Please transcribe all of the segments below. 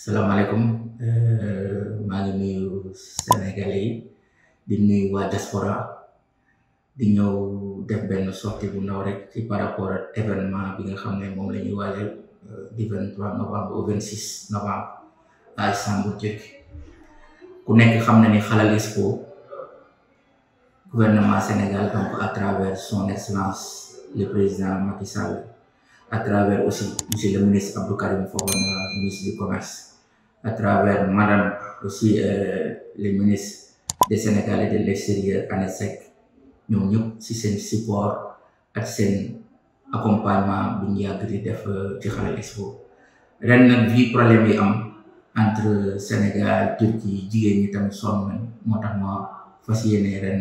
salaamaaleykum maa ngi nuyu Sénégalais yi di nuyu waa diaspora di ñëw def benn sortie bu ndaw rek ci par rapport ak événement bi nga xam ne moom la ñuy waajal du 23 novembre au 26 novembre à Istanbul Turquie ku nekk xam na ni Halal Expo gouvernement Sénégal donc à travers son excellence le président Macky Sall à travers aussi monsieur le ministre Abdou Karim Fofana ministre du commerce à travers madame aussi euh, le ministre des Sénégalais de l'extérieur Annette Seck ñoom ñëpp si seen support ak seen accompagnement bi ñu yàgg di def ci Halal Expo ren nag vi problème yi am entre Sénégal Turquie jigéen ñi tamit sonn nañ moo tax ma fas yéene ren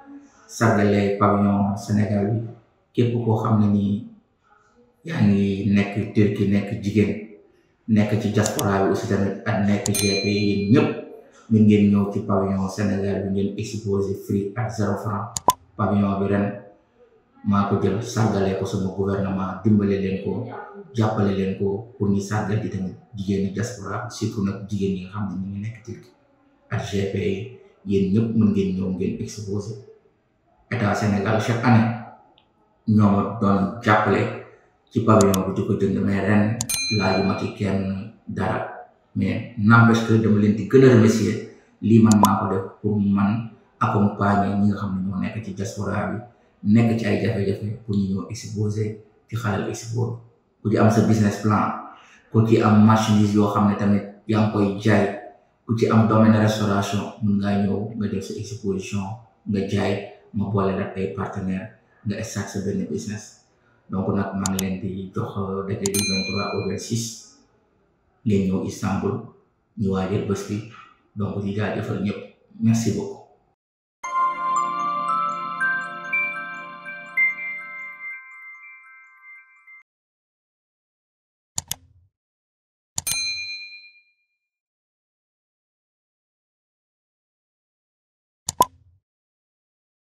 sargale pavillon Sénégal bi képp koo xam ne nii yaa ngi nekk Turquie nekk jigéen nekk ci diaspora bi aussi tamit ak nekk GP yéen ñëpp min ngeen ñëw ci pavillon Sénégal bi ngeen exposé free ak zéro franc pavillon bi ren maa ko jël sargale ko sama gouvernement dimbale leen ko jàppale leen ko pour ñu sargal di tamit jigéeni diaspora surtout nag jigéen yi nga xam ne ñu ngi nekk Turquie ak GP yi yéen ñëpp mën ngeen ñëw ngeen exposé état Sénégal chaque année ñoo ma doon jàppale ci pavillon bi di ko jënd mais ren laajuma ci kenn dara mais n'empêche que dama leen di gën a remercier lii man maa ko def pour man accompagner ñi nga xam ne ñoo nekk ci diaspora bi nekk ci ay jafe-jafe pour ñu ñëw exposé ci Halal Expo ku ci am sa business plan ku ci am marchandise yoo xam ne tamit yaa ngi koy jaay ku ci am domaine restauration mun ngaa ñëw nga def sa exposition nga jaay ma boole nag ay partenaire nga start sa benn business donc nag maa ngi leen di jox daje du 23 au 26 ngeen ñëw Istanbul ñu waajal bés bi donc di jaajëfal ñëpp merci beaucoup